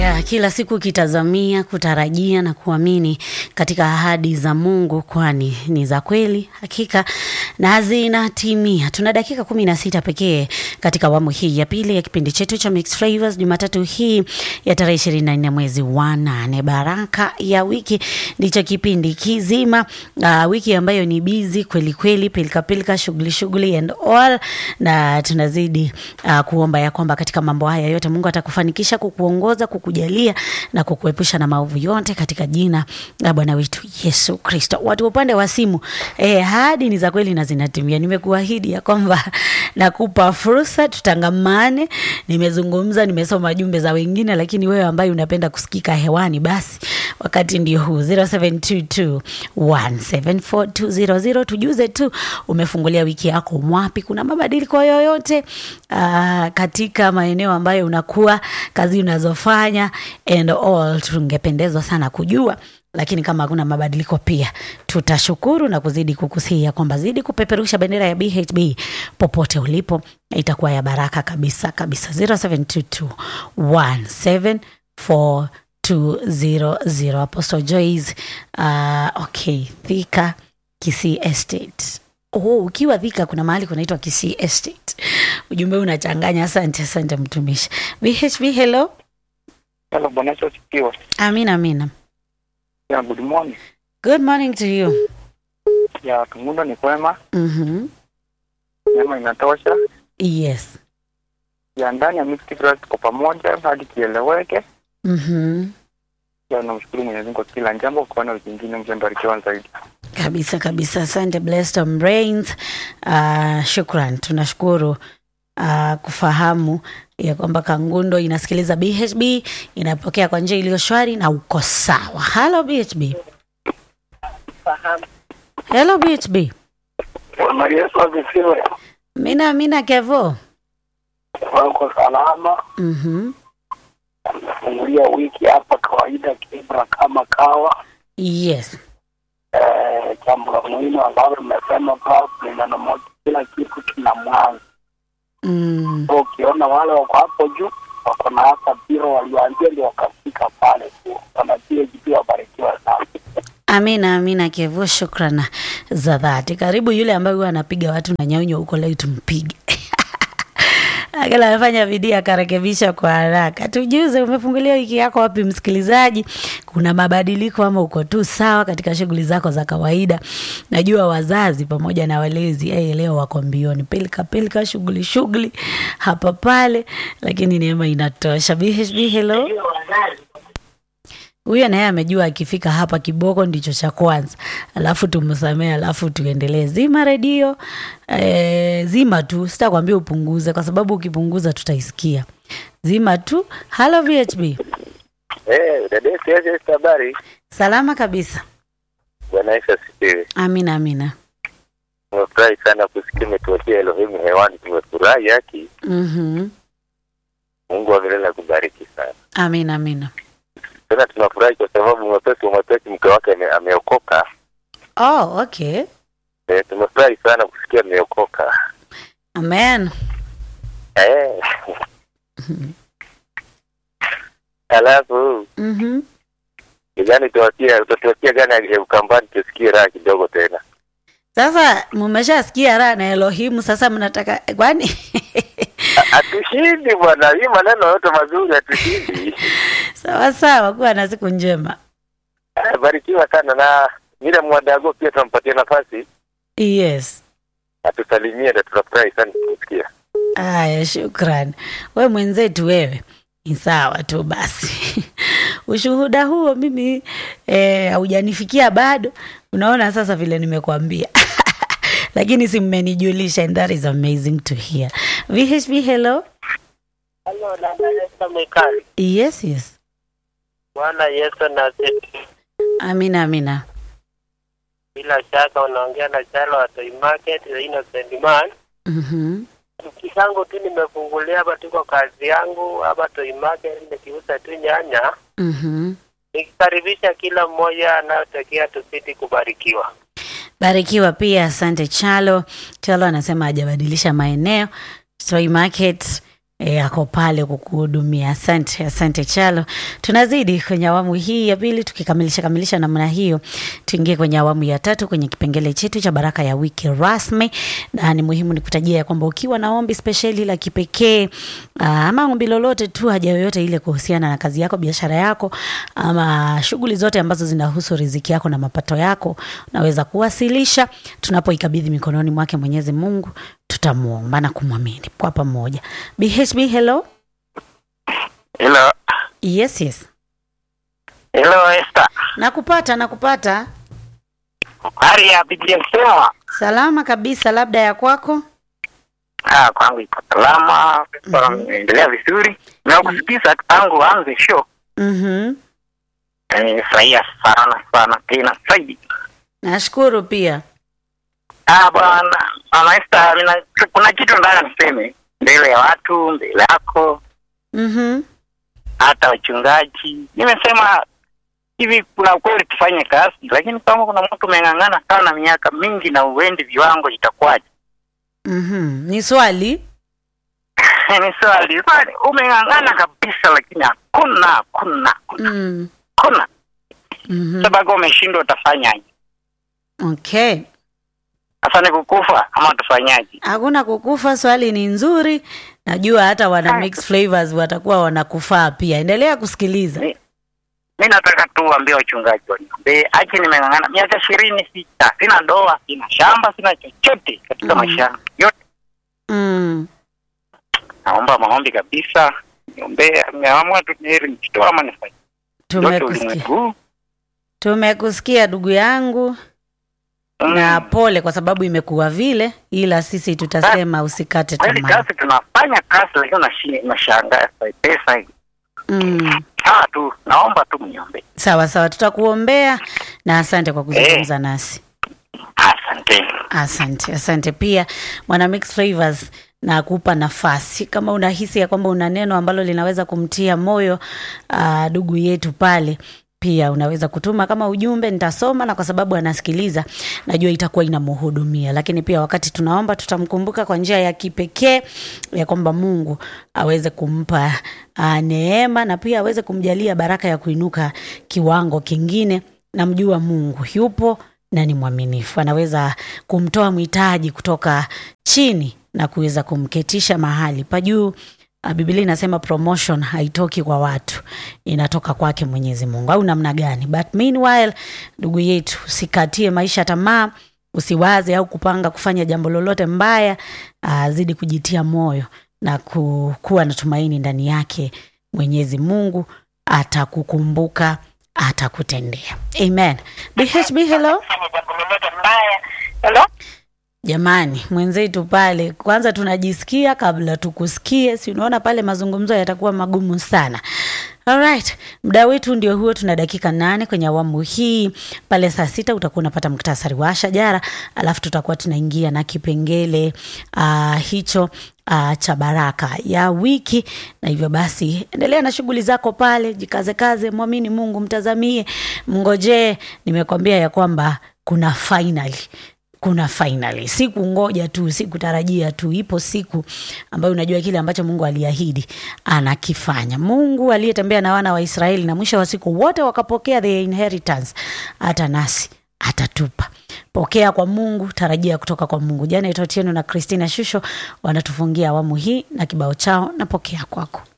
ya kila siku ukitazamia, kutarajia na kuamini katika ahadi za Mungu, kwani ni za kweli hakika na zinatimia. Tuna dakika kumi na sita pekee katika awamu hii ya pili ya kipindi chetu cha Mixed Flavors, Jumatatu hii ya tarehe ishirini na nne mwezi wa nane. Baraka ya wiki ndicho kipindi kizima, uh, wiki ambayo ni bizi kweli kweli, pilika pilika, shughuli shughuli and all, na tunazidi uh, kuomba ya kwamba katika mambo haya yote Mungu atakufanikisha kukuongoza, kukujalia na kukuepusha na maovu yote katika jina la Bwana wetu Yesu Kristo. Watu upande wa simu, eh, hadi ni za kweli na zinatimia. Nimekuahidi ya kwamba nakupa fursa tutangamane. Nimezungumza, nimesoma jumbe za wengine, lakini wewe ambaye unapenda kusikika hewani, basi wakati ndio huu 0722174200 tujuze tu umefungulia wiki yako mwapi, kuna mabadiliko yoyote uh, katika maeneo ambayo unakuwa kazi unazofanya and all, tungependezwa sana kujua lakini kama hakuna mabadiliko pia tutashukuru na kuzidi kukusia kwamba zidi kupeperusha bendera ya BHB popote ulipo, itakuwa ya baraka kabisa kabisa. 0722174200 Apostle Joyce, uh, okay, Thika Kisii Estate. Oh, ukiwa Thika kuna mahali kunaitwa Kisii Estate. Ujumbe unachanganya. Asante, asante mtumishi. BHB, hello. Hello, Bwana Yesu asifiwe. Amina, amina. Yeah, good morning. Good morning to you. Ya Kangundo ni kwema, Mhm. neema inatosha. Yes. Ya ndani ya Mixed Flavors tuko pamoja hadi kieleweke. Mhm. Ya namshukuru Mwenyezi Mungu kwa kila jambo, kuona wiki nyingine mjembarikiwa zaidi. Kabisa kabisa, asante Blessed on Brains. Uh, shukran, tunashukuru uh, kufahamu ya kwamba Kangundo inasikiliza BHB, inapokea kwa njia iliyo shwari na uko sawa. Hello BHB. Hello BHB. Bwana Yesu asifiwe. Mina mina Kevo. Wako salama, Mhm. fungulia wiki hapa kawaida kibra kama kawa. Yes. Eh, jambo la muhimu ambalo nimesema kwa kulingana moja, kila kitu kina mwanzo. Mm. So, ukiona wale wako hapo juu wako na hata biro walioanzia ndio wakafika pale tu, wana PhD wabarikiwa sana. Amina, amina Kevo, shukrana za dhati. Karibu yule ambaye huwa anapiga watu na nyaunyo huko, leo tumpige Akala amefanya bidii akarekebisha kwa haraka. Tujuze, umefungulia wiki yako wapi, msikilizaji? Kuna mabadiliko ama uko tu sawa katika shughuli zako za kawaida? Najua wazazi pamoja na walezi eh, leo wako mbioni, pilika pilika, shughuli shughuli hapa pale, lakini neema inatosha. BHB, hello. Huyo naye amejua akifika hapa kiboko ndicho cha kwanza, alafu tumsamee, alafu tuendelee. Zima redio e, zima tu, sitakwambia upunguze kwa sababu ukipunguza tutaisikia. Zima tu. Halo VHB, Eh, dada yetu Yesu Yesu, habari? salama kabisa. Bwana Yesu asifiwe. Amina, amina. Tumefurahi sana kusikia umetuachia Elohimu hewani, tumefurahi haki. Mhm. Mungu wa milele akubariki sana. Amina, amina. Tena tunafurahi kwa sababu mwepesi wa mwepesi mke wake ame- ameokoka. Oh, okay. Eh, tumefurahi sana kusikia ameokoka. Amen. Eh. Alafu Mhm. gani tuwatia utatuachia gani ya Ukambani tusikie raha kidogo tena. Sasa mmeshasikia raha na Elohimu, sasa mnataka kwani? Hatushindi bwana, hii maneno yote mazuri hatushindi. sawa sawa, kuwa na siku njema. Eh, Barikiwa sana na vile mwadago pia tunampatia nafasi Yes. atusalimie na tunafurahi sana kusikia. Aya, shukran. We mwenzetu wewe, ni sawa tu basi. Ushuhuda huo mimi eh, haujanifikia bado. Unaona sasa vile nimekuambia lakini si mmenijulisha, and that is amazing to hear. VHB, hello. Halo, dada Esther Mwikali. Yes, yes. Bwana Yesu na asifiwe. Amina, amina. Bila shaka unaongea na Chalo wa Toy Market, the innocent man. Mhm. Kisangu tu nimefungulia hapa, tuko kazi yangu hapa Toy Market, nikiuza tu nyanya, Mhm. nikikaribisha kila mmoja anayotakia tuzidi kubarikiwa. Barikiwa pia, asante Chalo. Chalo anasema hajabadilisha maeneo. Toy Market E, ako pale kukuhudumia. Asante, asante Chalo. Tunazidi kwenye awamu hii ya pili, tukikamilisha kamilisha namna hiyo, tuingie kwenye awamu ya tatu kwenye kipengele chetu cha baraka ya wiki rasmi, na ni muhimu nikutajia ya kwamba ukiwa na ombi spesheli la kipekee aa, ama ombi lolote tu, haja yoyote ile kuhusiana na kazi yako, biashara yako, ama shughuli zote ambazo zinahusu riziki yako na mapato yako, unaweza kuwasilisha tunapoikabidhi mikononi mwake Mwenyezi Mungu tutamuomba na kumwamini kwa pamoja. BHB, hello. Hello. Yes, yes. Hello Esther. Nakupata, nakupata. Hali ya Biblia kusema. Salama kabisa, labda ya kwako. Ah, kwangu iko salama. Mm Endelea vizuri. Nakusikiza tangu anze show. Mhm. Nimefurahia sana sana tena zaidi. Nashukuru pia. Ah, bwana, Mama Esther, mina, kuna kitu nataka niseme mbele ya watu, mbele yako, Mhm. hata wachungaji. Nimesema hivi, kuna ukweli tufanye kazi, lakini kama kuna mtu umeng'ang'ana sana miaka mingi na uendi viwango, itakuwaje? Mhm. Ni swali. ni swali swali, umeng'ang'ana kabisa, lakini hakuna hakuna Mm. hakuna Mhm. sababu umeshindwa, utafanyaje? Okay. Sasa ni kukufa ama tufanyaje? Hakuna kukufa, swali ni nzuri. Najua hata wana mix flavors watakuwa wanakufaa pia. Endelea kusikiliza. Mi mi nataka tu waambie wachungaji waniombee, aje nimeng'ang'ana miaka ishirini sita, sina ndoa, sina shamba, sina chochote katika Mm. maisha yangu yote. Mm. Naomba maombi kabisa, niombee. Nimeamua tu heri nijitoa ama nifanye yote Tumekusikia. ulimwengu huu. Tumekusikia ndugu yangu. Mm. na pole kwa sababu imekuwa vile, ila sisi tutasema usikate Kweli tamaa. kazi tunafanya kazi, lakini unashi- unashangaa pesa hii. Mm. Sawa tu, naomba tu mniombee. Sawa sawa, tutakuombea na asante kwa kuzungumza nasi. Asante. Asante, asante pia mwana Mix Flavors na kupa nafasi kama unahisi ya kwamba una neno ambalo linaweza kumtia moyo ah, ndugu yetu pale pia unaweza kutuma kama ujumbe, nitasoma na kwa sababu anasikiliza, najua itakuwa inamhudumia. Lakini pia wakati tunaomba, tutamkumbuka kwa njia ya kipekee ya kwamba Mungu aweze kumpa uh, neema na pia aweze kumjalia baraka ya kuinuka kiwango kingine. Namjua Mungu yupo na ni mwaminifu, anaweza kumtoa mhitaji kutoka chini na kuweza kumketisha mahali pa juu. Uh, Biblia inasema promotion haitoki kwa watu, inatoka kwake Mwenyezi Mungu, au namna gani? But meanwhile, ndugu yetu, usikatie maisha tamaa, usiwaze au kupanga kufanya jambo lolote mbaya. Uh, zidi kujitia moyo na ku, kuwa na tumaini ndani yake. Mwenyezi Mungu atakukumbuka, atakutendea. Amen. BHB, hello. Hello? Jamani, mwenzetu pale, kwanza tunajisikia kabla tukusikie. Si unaona pale mazungumzo yatakuwa magumu sana. Alright, muda wetu ndio huo, tuna dakika nane kwenye awamu hii. Pale saa sita utakuwa unapata muktasari wa shajara, alafu tutakuwa tunaingia na kipengele uh, hicho uh, cha baraka ya wiki. Na hivyo basi, endelea na shughuli zako pale, jikaze kaze, mwamini Mungu, mtazamie, mngojee. Nimekwambia ya kwamba kuna finally kuna finally, si kungoja tu, si kutarajia tu. Ipo siku ambayo unajua kile ambacho Mungu aliahidi anakifanya. Mungu aliyetembea na wana wa Israeli na mwisho wa siku wote wakapokea the inheritance, hata nasi atatupa. Pokea kwa Mungu, tarajia kutoka kwa Mungu. Jana Itotieno na Christina Shusho wanatufungia awamu hii na kibao chao na pokea kwako.